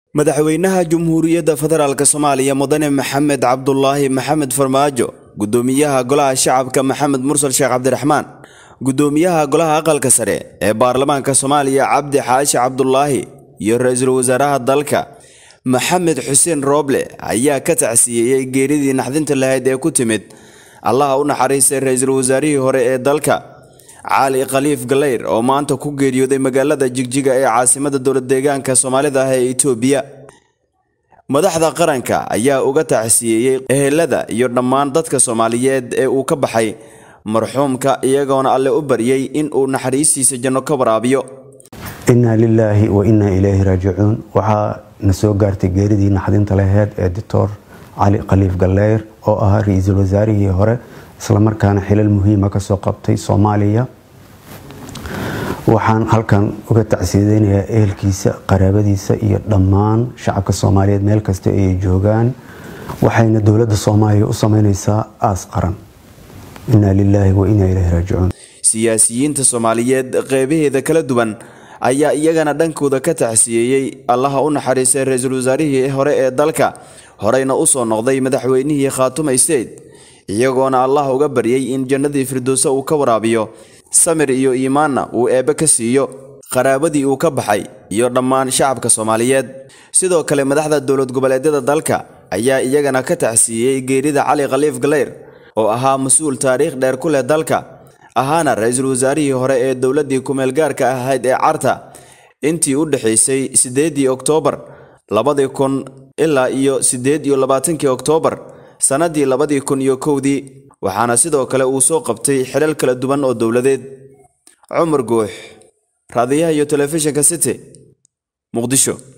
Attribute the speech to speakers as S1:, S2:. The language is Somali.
S1: madaxweynaha Jamhuuriyadda Federaalk Soomaaliya Mudane Maxamed Cabdulaahi Maxamed Farmaajo gudoomiyaha golaha shacabka Maxamed Mursal Sheekh Cabdiraxmaan gudoomiyaha golaha aqalka sare ee baarlamaanka Soomaaliya Cabdi Xaashi Cabdulaahi iyo ra'iisul wasaaraha dalka Maxamed Xuseen Rooble ayaa ka tacsiyeeyay geeridii naxdinta lahayd ee ku timid allaha u naxariistay ra'iisul wasaarihii hore ee dalka cali khaliif galeyr oo maanta ku geeriyooday magaalada jigjiga ee caasimada dowlad deegaanka soomaalida ah ee itoobiya madaxda qaranka ayaa uga tacsiyeeyey ehelada iyo dhammaan dadka soomaaliyeed ee uu ka baxay marxuumka iyagoona alle u baryay in uu naxariistiisa janno ka waraabiyo
S2: innaa lilaahi wa innaa ilayhi raajicuun waxaa na soo gaartay geeridii naxdinta laheyd ee doctor cali khaliif galeyr oo ahaa ra-iisul wasaarihii hore islamarkaana xilal muhiima kasoo qabtay soomaaliya waxaan halkan uga tacsiyadeynayaa ehelkiisa qaraabadiisa iyo dhammaan shacabka soomaaliyeed meel kasta ay joogaan waxayna dowladda soomaaliya u sameyneysaa aas qaran innaa lilaahi wa innaa ilayhi raajicuun
S1: siyaasiyiinta soomaaliyeed qeybaheeda kala duwan ayaa iyagana dhankooda ka tacsiyeeyey allaha u naxariistay ra-iisul wasaarihii hore ee dalka horeyna usoo noqday madaxweynihii khaatuma state iyagoona allah uga baryay in jannadii firdowsa uu ka waraabiyo samir iyo iimaanna uu eebbe ka siiyo qaraabadii uu ka baxay iyo dhammaan shacabka soomaaliyeed sidoo kale madaxda dowlad goboleedyada dalka ayaa iyagana ka tacsiiyey geerida cali khaliif galeyr oo ahaa mas-uul taariikh dheer ku leh dalka ahaana ra-iisul wasaarihii hore ee dowladdii ku-meelgaarka ahayd ee carta intii u dhexaysay siddeedii oktoobar labadii kun ilaa iyo siddeed iyo labaatankii oktoobar sannadii labadii kun iyo kowdii waxaana sidoo kale uu soo qabtay xilal kala duwan oo dowladeed cumar guux raadiyaha iyo telefishinka city muqdisho